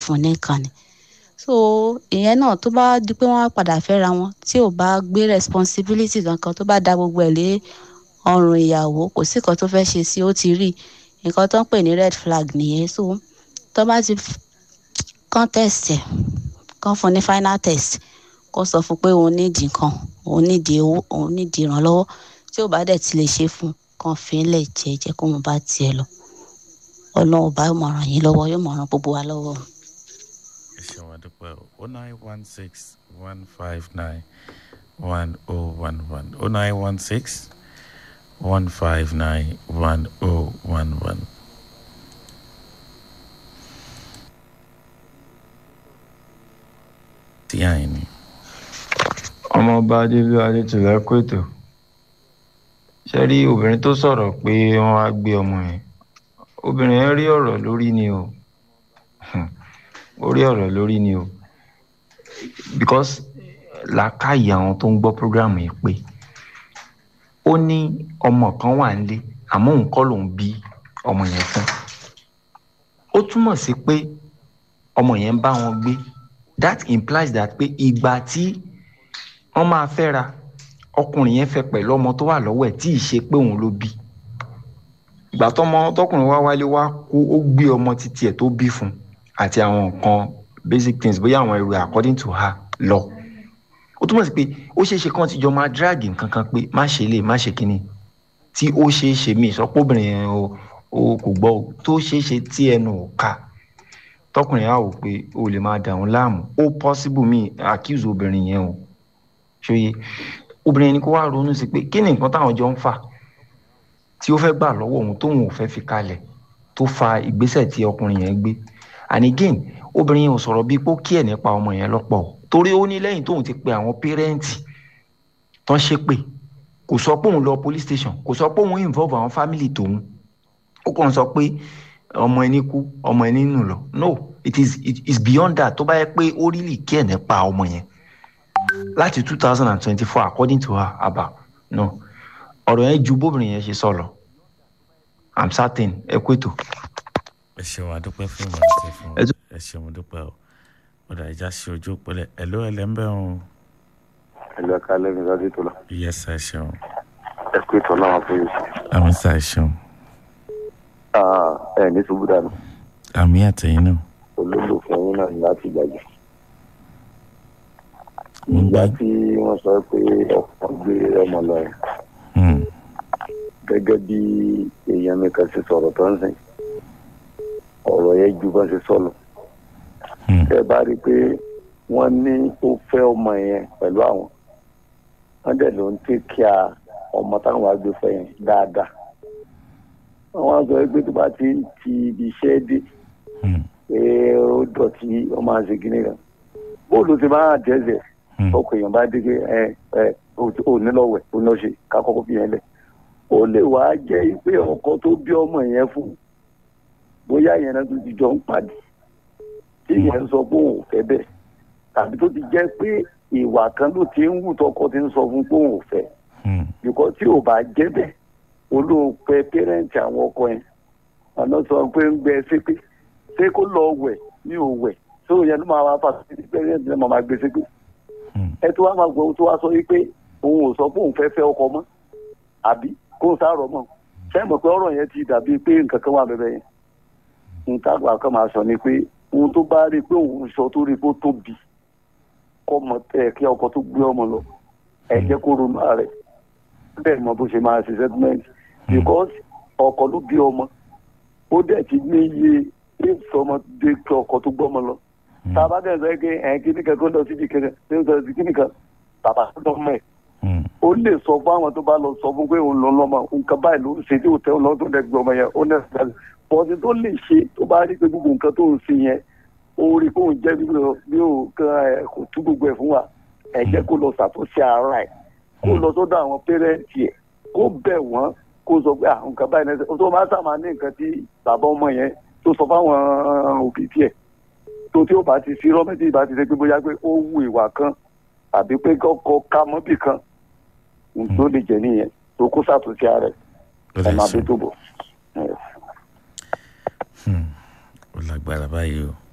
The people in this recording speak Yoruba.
fún nìkan ni so ìyẹn náà tó bá di pé wọ́n á padà fẹ́ra wọn tí ò bá gbé responsibility kankan tó bá da gbogbo ẹ̀ lé ọrùn ìyàwó kò sí nǹkan tó fẹ́ ṣe sí ó ti rí nǹkan tó ń pè ní red flag nìyẹn so tó bá ti kán test ẹ̀ kán fún ní final test kó sọ fún pé òun nídìí nǹkan òun nídìí owó òun nídìí ìrànlọ́wọ́ tí ò bá dẹ̀ ti lè ṣe fún kàn fi ń lẹ̀ jẹ́ jẹ́ kó mo bá tiẹ̀ lọ ọlọ́run ọba yóò máa ràn yín lọ́wọ́ yóò máa ràn gbogbo wa lọ́wọ́. ẹ ṣeun àdúpẹ́ o nine one six one five nine one oh one one o nine one six one five nine one oh one one. tí àyìn ni. ọmọọba adébí adétúlẹ̀ kòtò ṣe rí obìnrin tó sọ̀rọ̀ pé wọ́n wá gbé ọmọ yẹn obìnrin yẹn rí ọ̀rọ̀ lórí ni o ó rí ọ̀rọ̀ lórí ni o because làákàyè àwọn tó ń gbọ́ program yìí pé ó ní ọmọ kan wà nílé àmọ́ òun kọ́ lòun bí ọmọ yẹn fún ó túmọ̀ sí pé ọmọ yẹn ń bá wọn gbé that implies that pé ìgbà tí wọ́n máa fẹ́ra ọkùnrin yẹn fẹ́ pẹ̀lú ọmọ tó wà lọ́wọ́ ẹ̀ tí ì ṣe pé òun ló bí ìgbà tọmọ tọkùnrin wá wálé wá kó ó gbé ọmọ títí ẹ̀ tó bí fún àti àwọn nǹkan basic things bóyá àwọn ẹrù according to her lọ ó túmọ̀ sí pé ó ṣeé ṣe kán ti jọ máa drag nǹkan kan pé má ṣe lè má ṣe kínní tí ó ṣeé ṣe mí ìsọpọ̀bìnrin yẹn o kò gbọ́ tó ṣeé ṣe tí ẹnu ò ká tọkùnrin á wò pé o lè máa dà wọn láàmú ó possible mi accuse obìnrin yẹn o ṣòye obìnrin yẹn ni kó wá ronú sí pé kí ni nǹkan táwọn jọ ń fà tí ó fẹ́ gbà lọ́wọ́ òun tóun ò fẹ́ fi kalẹ̀ tó fa ìgbésẹ̀ tí ọkùnrin yẹn gbé and again obìnrin yẹn ò sọ̀rọ̀ bíi pé ó kí ẹ̀ nípa ọmọ yẹn lọ́pọ̀ torí ó ní lẹ́yìn tóun ti pe àwọn pẹ́rẹ́ǹtì tán ṣe pé kò sọ pé òun lọ police station kò sọ pé òun involve àwọn family tòun ó kàn sọ pé ọmọ ẹni kú ọmọ ẹni nù lọ no it is it is beyond that tó bá yẹ pé ó really kí ẹ̀ nípa ọmọ yẹn láti two thousand and twenty-four according to her aba no ọ̀rọ̀ yẹn ju bóbìnrin yẹn ṣe sọ lọ i'm certain ẹ kú ètò. ẹ ṣeun àdúpẹ́ fún ìmọ̀ àti fún ẹ ṣeun dúpẹ́ o ọ̀dà ìjà ṣe ojú òpẹlẹ ẹ ló ẹlẹ́ ń bẹ̀ wọn. ẹ lọ ká lẹ́nu lọ́dún tó lọ. iye sá ẹ ṣeun. ẹ kú ètò náà fún yìí. àmì sá ẹ ṣeun. ẹ ní ṣubú dànù. àmì àtẹ̀yìn náà. olólùfẹ́ yín náà ní láti gbàgbé. ìgbà tí wọ́n sọ pé ọkọ̀ gbé ọmọ lọ yẹn gẹ́gẹ́ bí èèyàn mi kan ṣe sọ̀rọ̀ tó ń sìn ọ̀rọ̀ yẹn ju bá ṣe sọ̀lọ̀ ẹ bá rí i pé wọ́n ní ó fẹ́ ọmọ yẹn pẹ̀lú àwọn wọ́n dẹ̀ ló ń tẹ́ kí a ọmọ táwọn wá gbé fẹ́ yẹn dáadáa wọ́n á sọ pé tó bá ti ti ibi iṣẹ́ dé pé ó dọ̀tí ọmọ àṣẹ kìíní kan bóòlù ti máa dẹ́sẹ̀ ọkọ̀ èèyàn bá dé pé ẹ ẹ ò ní lọ́wẹ̀ ò ní lọ́ ṣe ká kọ́kọ́ fi yẹn lẹ̀ ó lè wá jẹ́ pé ọkọ tó bí ọmọ yẹn fún bóyá yẹn náà tó ti jọ ń pàdé tí yẹn ń sọ pé òun ò fẹ́ bẹ́ẹ̀ tàbí tó ti jẹ́ pé ìwà kan ló ti ń wù tọkọ ti ń sọ fún pé òun ò fẹ́ bíkọ́ tí ò bá jẹ́ bẹ́ẹ̀ olóòpẹ pẹ́rẹ́ǹtì àwọn ọkọ yẹn ọ̀nà sọ pé ń gbẹ ṣépè ṣé kó lọ wẹ̀ ní ò wẹ̀ tó yẹn ló máa wá fà sí pẹ́rẹ́ǹtì náà máa gbé ṣépè ẹ tó wá máa gbọ́ tó wá sọ wípé òun ò sọ pé òun fẹ́ fẹ́ ọkọ mọ́ àbí kó o sáré ọmọ ṣé mọ̀ pé ọ̀rọ̀ yẹn ti dàbí pé nǹkan kan wà bẹ́ẹ̀ yẹn nǹkan àgbà kan máa sọ ni pé ohun tó bá rí i pé òun sọ tó rí i pé ó tóbi kọ́ mọ ẹ kí ọkọ tó gbé ọmọ lọ ẹ jẹ́ kó ronú ààrẹ bẹ́ẹ̀ mọ bó ṣe máa ṣe settlement because ọkọ ló bí ọmọ ó dẹ̀ ti ní iye éèpù ọmọ dé kí ọkọ tó gbọ́ ọmọ lọ tá a bá dẹ̀ sọ pé ẹ̀ kíní kan kó lọ síbi kẹ̀kẹ́ tó ń sọ sí kíní kan bàbá tó lọ mọ́ ẹ̀ ó lè sọ fún àwọn tó bá lọ sọ fún pé òun lọ lọ́mọ nǹkan báyìí ló ń ṣe tí ò tẹ́ ọlọ́run tó dẹ̀ gbé ọmọ yẹn ó nẹ̀ ṣe bọ́ọ̀dì tó lè ṣe tó bá rí pé gbogbo nǹkan tó ń ṣe yẹn ó rí pé òun jẹ́ bí ó kò tú gbogbo ẹ̀ fún wa ẹ̀ jẹ́ kó lọ ṣàtúnṣe ara ẹ̀ kó lọ sọ́dọ̀ àwọn pẹ́rẹ́ǹtì ẹ̀ kó bẹ̀ wọ́n kó sọ pé nǹkan báyìí náà tó máa sàmà ní nǹkan tí bàbá ọmọ yẹn tó sọ fáwọn òbí tiẹ̀ tó tí ó bá ti sí rọ́mẹ́tì bá ti ṣe pé bóyá pé ó wu ìwà kan àbí pé kọ́kọ́ ká mọ́bì kan tó lè jẹ nìyẹn tó kó ṣàtúnṣe ara ẹ ẹ máa bí tó bọ. ó lágbára báyìí o.